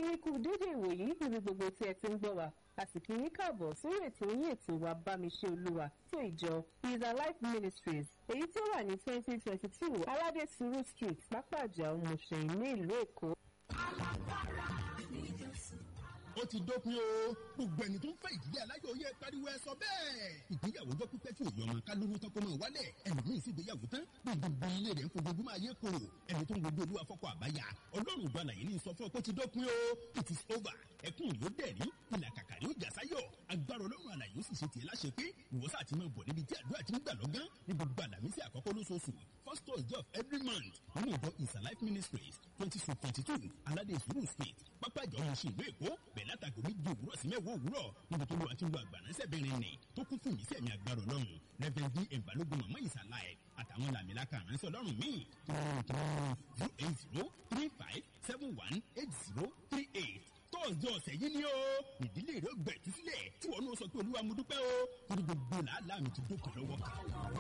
yín kú dédé ìwòyí níbi gbogbo tí ẹ ti ń gbọ́ wa a sì kí yín káàbọ̀ sórí ètò yín ètò wa bámiṣe olúwa tó ìjọ is alive ministries èyí tí ó wà ní twenty twenty two aládé suru street pápájà òmùṣẹ̀yìn ní ìlú èkó. ó ti dópin o gbogbo ẹni tó ń fẹ́ ìdílé aláyọ̀ yẹ pariwo ẹ sọ bẹ́ẹ̀. ìgbéyàwó jọ pípẹ́ tí òye ọmọ ká lóyún tán kó máa wálẹ̀ ẹlòmíì sì gbéyàwó tán gbogbo ilé rẹ̀ ń fojoojúmọ́ ayé koro ẹni tó ń gbogbo olúwa fọ́kọ àbáyà ọlọ́run ìjọ àlàyé ní sọ fún ọ pé ti dópin o it is over ẹkún yóò dẹ̀rí ìlà kàkàrí ó jà sáyọ̀ agbára ọlọ́run àlàyé ó sì ṣe tiẹ̀ láṣẹ pé ìwọ́sà àti máa bọ̀ níbi tí àdúrà ti ń gbà lọ́gán ní gbogbo àlàmísì àkọ́kọ́ lóṣooṣù first thursday of every month nínú ìjọ is alive ministries twenty two twenty two aládé sùúrù street pápá ìjọ ọmọ ìṣèlú èkó bẹ̀ẹ́ látàgò méjì òwúrọ̀ sí mẹ́wàá òwúrọ̀ níbi tó lọ́wọ́ àti lu àgbàránṣẹ́bìnrin nì tó kún fún ìmísí ẹ̀mí agbára ọlọ́run reverend d ẹ̀mbálógún mọ̀mọ́ ìsàlá ẹ̀ àtàwọn làmìlaka àránṣẹ́ ọlọ́run míì zero eight zero three five seven one eight zero three eight tọ́ọ̀sì ọ̀sẹ̀ yìí ni ó ìdílé rẹ̀ gbẹ̀tú sílẹ̀ tí wọn náà sọ pé olúwa mo dúpẹ́ o torí gbogbo làálàá mi ti dókè lọ́wọ́ kan.